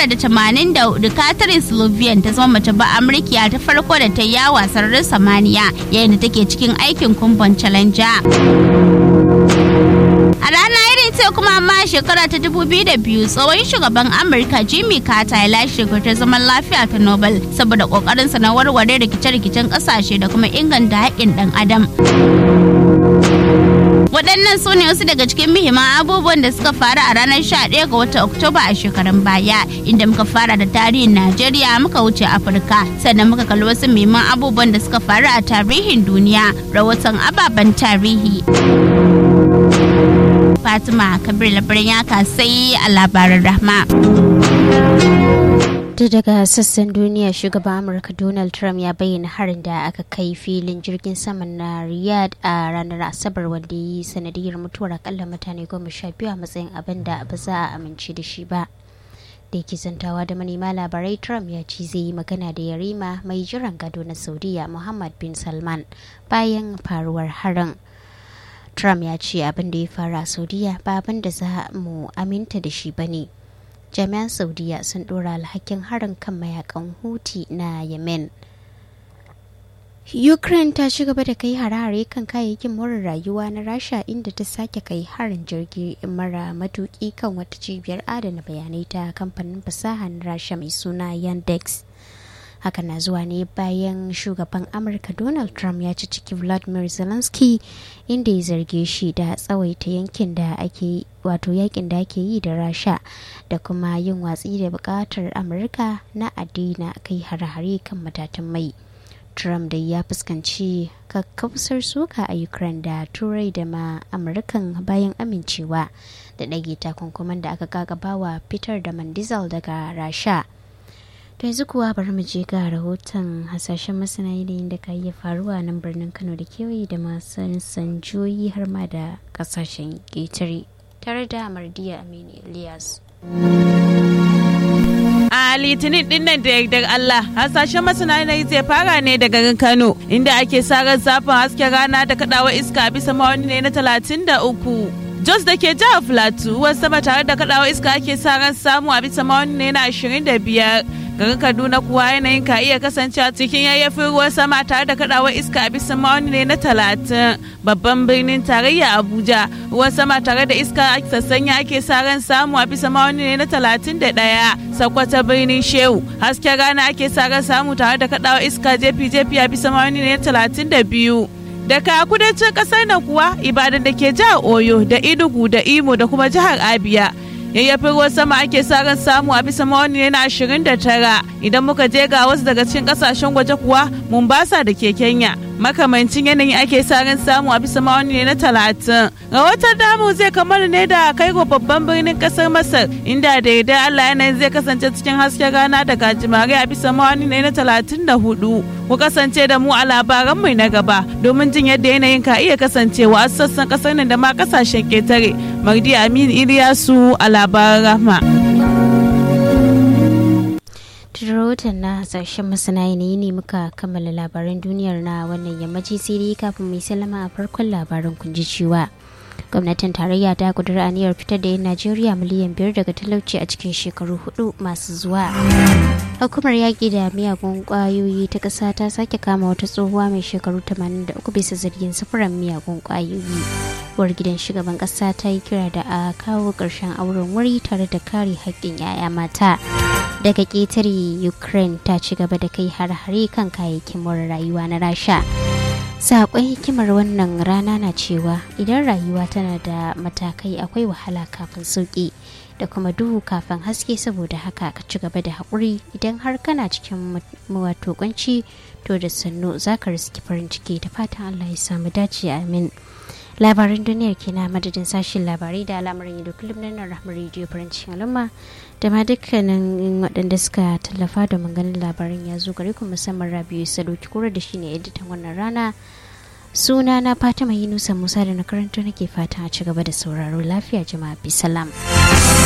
1984 Catherine Slovian ta zama mace ba Amurkiya ta farko da ta yi yawa sararin samaniya yayin da take cikin aikin kumban Challenger. A rana irin sai kuma amma shekara ta 2002 tsohon shugaban Amurka Jimmy Carter ya lashe ta zaman lafiya ta Nobel saboda kokarinsa na warware rikice-rikicen kasashe da kuma inganta haƙƙin ɗan adam. Waɗannan su ne wasu daga cikin muhimman abubuwan da suka faru a ranar 11 ga watan Oktoba a shekarun baya, inda muka fara da tarihin Najeriya muka wuce Afirka, sannan muka kalli wasu muhimman abubuwan da suka faru a tarihin duniya, rahoton ababen tarihi. Fatima Kabir labarin ya kasai a labarin rahma. duk daga sassan duniya shugaban amurka donald trump ya bayyana harin da aka kai filin jirgin saman na riyadh a ranar asabar wanda ya yi sanadiyar mutuwar akalla mutane goma sha biyu a matsayin abin da ba za a amince da shi ba da yake zantawa da manema labarai trump ya ce zai yi magana da yarima mai jiran gado na saudiya muhammad bin salman bayan faruwar harin trump ya ce abin da ya faru a saudiya ba abin da za mu aminta da shi ba ne jami'an saudiya sun dora alhakin harin kan mayakan huti na yemen ukraine ta ci gaba da kai hare-hare kan kayayyakin more rayuwa na rasha inda ta sake kai harin jirgi mara matuki kan wata cibiyar adana bayanai ta kamfanin fasaha na rasha mai suna yandex haka na zuwa ne bayan shugaban amurka donald trump ya ci ciki vladimir zelensky inda ya zarge shi da tsawaita yankin da ake wato yakin da ake yi da rasha da kuma yin watsi da bukatar amurka na adina kai hare-hare kan matatan mai trump da ya fuskanci kakkausar suka a ukraine da turai da ma amurkan bayan amincewa da ɗage takunkuman da aka gagabawa fitar da man diesel daga rasha to yanzu kuwa bari mu je ga rahoton hasashen masana yanayin da ka iya faruwa nan birnin kano da kewaye da masu sanjoyi har ma da kasashen ƙetare tare da mardiya aminu ilyas a litinin din nan da yardar Allah hasashen masana yanayi zai fara ne da garin Kano inda ake sarar zafin hasken rana da kadawa iska bisa mawani ne na talatin da uku. Jos da ke jihar Filato ruwan sama tare da kadawa iska ake sa ran samu a bisa mawani ne na ashirin da biyar. Garin Kaduna kuwa yanayin ka iya kasancewa cikin yayyafin ruwan sama tare da kadawar iska a bisa mawani ne na talatin. Babban birnin tarayya Abuja ruwan sama tare da iska sassanya ake sa ran samu a bisa mawani ne na talatin da ɗaya. Sakwata birnin Shehu hasken rana ake sa ran samu tare da kadawar iska jefi-jefi a bisa mawani ne na talatin da biyu. daga kudancin kasar nan kuwa ibadan da ke jihar oyo da inugu da imo da kuma jihar abia yayyafin ruwan sama ake sa ran samu a bisa mawani ne na ashirin da tara idan muka je ga wasu daga cikin kasashen waje kuwa mombasa da ke kenya makamancin yanayi ake sa ran samu a bisa mawani ne na talatin rahoton damu zai kamar ne da kaigo babban birnin kasar masar inda da yarda allah yanayin zai kasance cikin hasken rana da gajimare a bisa mawani ne na talatin da hudu ku kasance da mu a labaran mai na gaba domin jin yadda yanayin ka iya kasancewa a sassan kasar nan da ma kasashen ketare mardi amin iliyasu a labaran rahma rahoton na hasashen masana yanayi ne muka kammala labaran duniyar na wannan yammaci sai dai kafin mai salama a farkon labaran kun ji cewa gwamnatin tarayya ta kudura aniyar fitar da 'yan najeriya miliyan biyar daga talauci a cikin shekaru hudu masu zuwa hukumar yaƙi da miyagun ƙwayoyi ta ƙasa ta sake kama wata tsohuwa mai shekaru 83 bisa zargin sufuran miyagun ƙwayoyi uwar gidan shugaban ƙasa ta yi kira da a kawo ƙarshen auren wuri tare da kare haƙƙin 'ya'ya mata daga ƙetare ukraine ta ci gaba da kai har-hare kan kayayyakin more rayuwa na rasha saƙon hikimar wannan rana na cewa idan rayuwa tana da matakai akwai wahala kafin sauƙi da kuma duhu kafin haske saboda haka ka ci gaba da haƙuri idan har kana cikin wato kunci to da sannu za ka riski farin ciki da fatan allah ya samu dace amin labaran duniyar ke na madadin sashen labarai da al'amuran yadda kullum na nan rahmar rediyo farin cikin al'umma da ma dukkanin waɗanda suka tallafa da maganin labaran ya zo gare ku musamman rabiu sadoki kura da shine editan wannan rana suna na fatima yunusa musa da na karanta nake fatan a ci gaba da sauraro lafiya jama'a bisalam.